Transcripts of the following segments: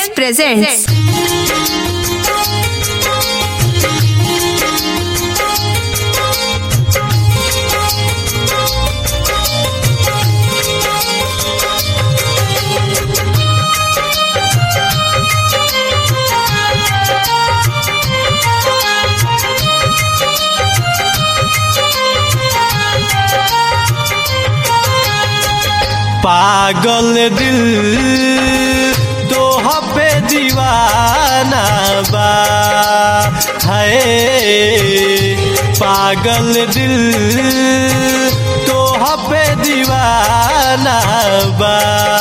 Films presents. पागल दिल तो पे दीवाना बा है पागल दिल तो पे दीवाना बा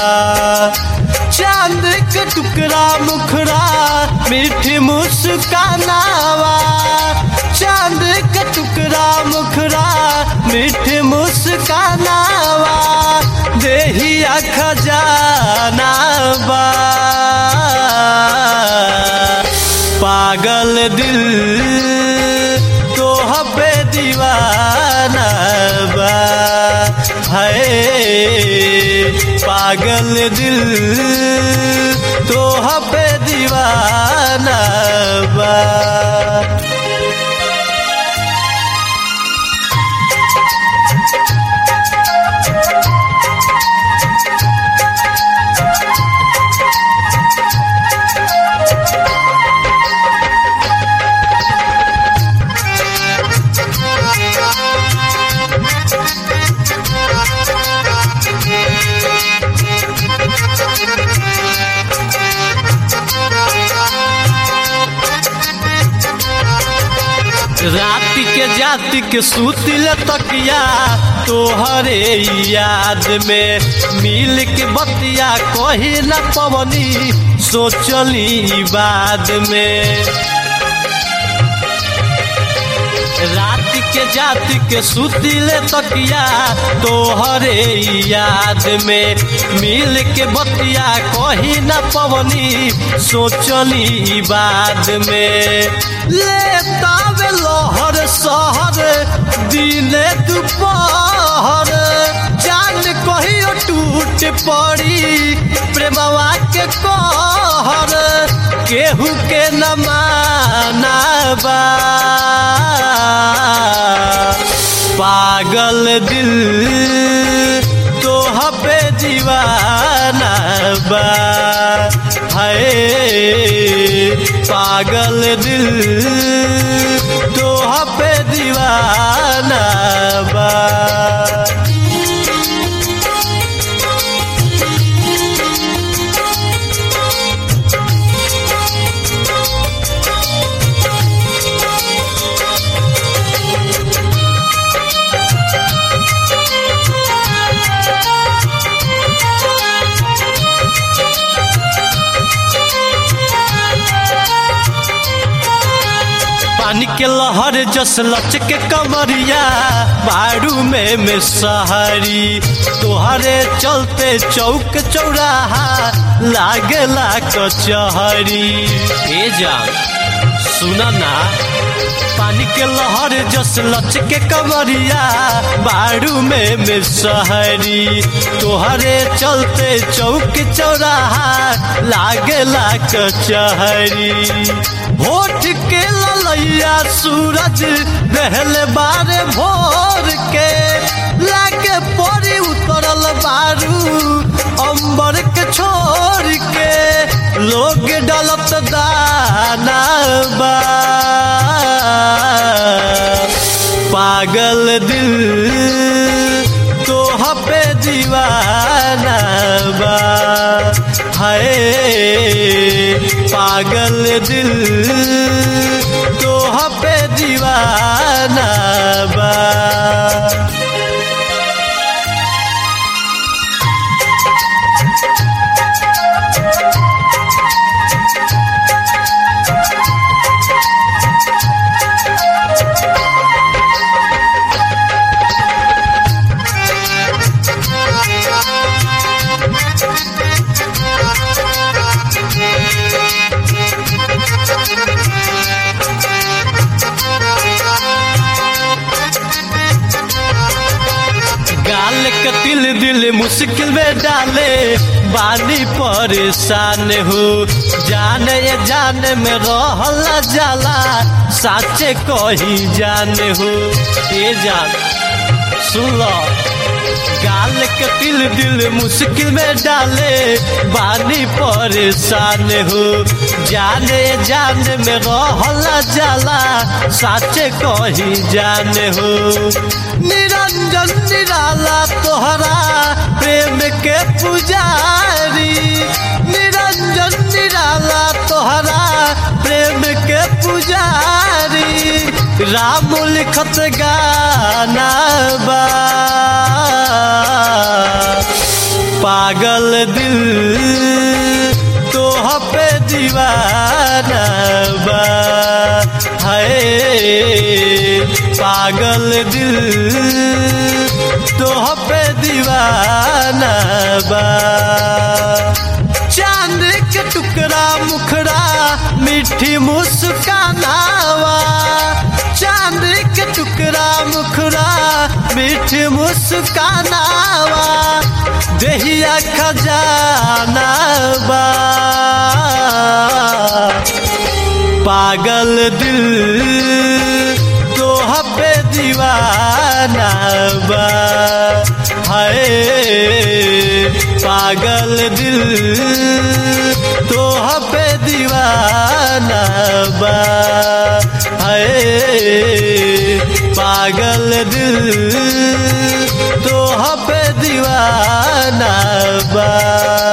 चांद के टुकड़ा मुखड़ा मीठी मुस्कानावा चांद के टुकड़ा मुखड़ा मीठी मुस्कानावा देहिया खजाना बा पागल दिल तो पे दीवाना बा है पागल दिल तो पे दीवाना बा रात के जाति के सूतिल तकिया तोहरे याद में मिल के बतिया कही न पवनी सोचली बाद में रात के जाति के सुतिल तकिया तोहरे याद में मिल के बतिया कही न पवनी सोचली बाद में लेतावे लहर सहर दिने दुपहर जान कहियो टूट पड़ी प्रेमवा के कहर केहू के न मानबा पागल दिल तो पे दीवाना बा है पागल दिल तो पे दीवाना बा पानी के लहर जस लच के कमरिया बारू में में सहरी तोहरे चलते चौक चौराहा लागला कचहरी ए जान सुना ना पानी के लहर जस लच के कमरिया बारू में में सहरी तोहरे चलते चौक चौराहा लागला कचहरी होठ के ललैया सूरज रहल बारे भोर के लागे परी उतरल बारू अंबर के छोड़ के लोग डलत दाना बा पागल दिल तो पे दीवाना बा है पागल दिल तो पे दीवाना बा Thank you. दिल मुश्किल में डाले बानी परेशान हो जाने ये जाने में रहल जाला साचे कही जाने हो ये जान सुन लो गाल के तिल दिल मुश्किल में डाले बानी परेशान हो जाने जाने में रहल जाला साचे कही जाने हो निरंजन निराला तोहरा प्रेम के पुजारी निरंजन निराला तोहरा प्रेम के पुजारी राम लिखत गाना बा पागल दिल तोह पे दीवाना बा है पागल दिल तोह पे दीवाना बा चांद के टुकड़ा मुखड़ा मीठी मुस्कानावा चांद के टुकड़ा मुखड़ा मीठी मुस्कानावा दहिया खजाना बा पागल दिल तोह पे दीवाना बा है पागल दिल तोह पे दीवाना बा है पागल दिल तोह पे दीवाना बा